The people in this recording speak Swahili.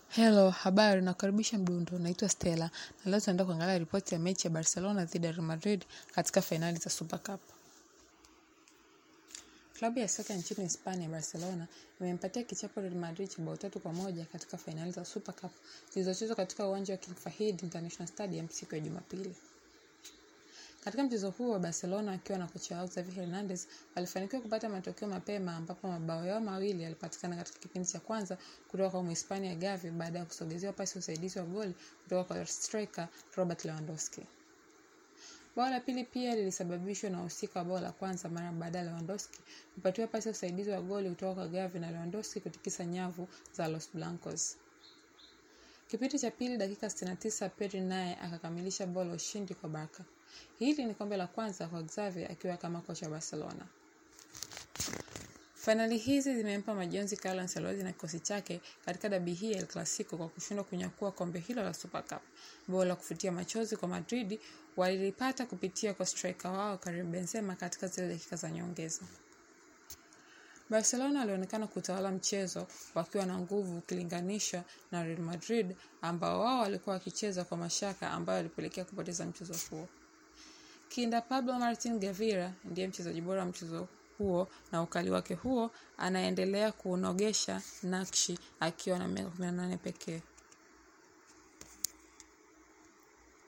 Hello, habari, nakaribisha Mdundo. Naitwa Stella na leo tunaenda kuangalia ripoti ya mechi ya Barcelona dhidi ya Real Madrid katika fainali za Super Cup. Klabu ya soka nchini Hispania Barcelona imempatia kichapo Real Madrid cha bao tatu kwa moja katika fainali za Super Cup zilizochezwa katika uwanja wa King Fahd International Stadium siku ya Jumapili. Katika mchezo huo Barcelona wakiwa na kocha wao Xavi Hernandez walifanikiwa kupata matokeo mapema ambapo mabao yao mawili yalipatikana katika kipindi cha kwanza kutoka kwa Mhispania Gavi baada ya kusogezewa pasi ya usaidizi wa goli kutoka kwa striker Robert Lewandowski. Bao la pili pia lilisababishwa na wahusika wa bao la kwanza mara baada ya Lewandowski kupatiwa pasi ya usaidizi wa goli kutoka kwa Gavi na Lewandowski kutikisa nyavu za Los Blancos. Kipindi cha pili dakika 69 Pedri naye akakamilisha bao la ushindi kwa Barca. Hili ni kombe la kwanza kwa Xavi akiwa kama kocha wa Barcelona. Fainali hizi zimempa majonzi Carlo Ancelotti na kikosi chake katika dabi hii ya El Clasico kwa kushindwa kunyakua kombe hilo la Super Cup. Bao la kufutia machozi kwa Madrid walilipata kupitia kwa striker wao Karim Benzema katika zile dakika za nyongeza. Barcelona walionekana kutawala mchezo wakiwa na nguvu ukilinganisha na Real Madrid ambao wao walikuwa wakicheza kwa mashaka ambayo walipelekea kupoteza mchezo huo. Kinda Pablo Martin Gavira ndiye mchezaji bora wa mchezo huo na ukali wake huo anaendelea kuunogesha nakshi akiwa na miaka 18 pekee.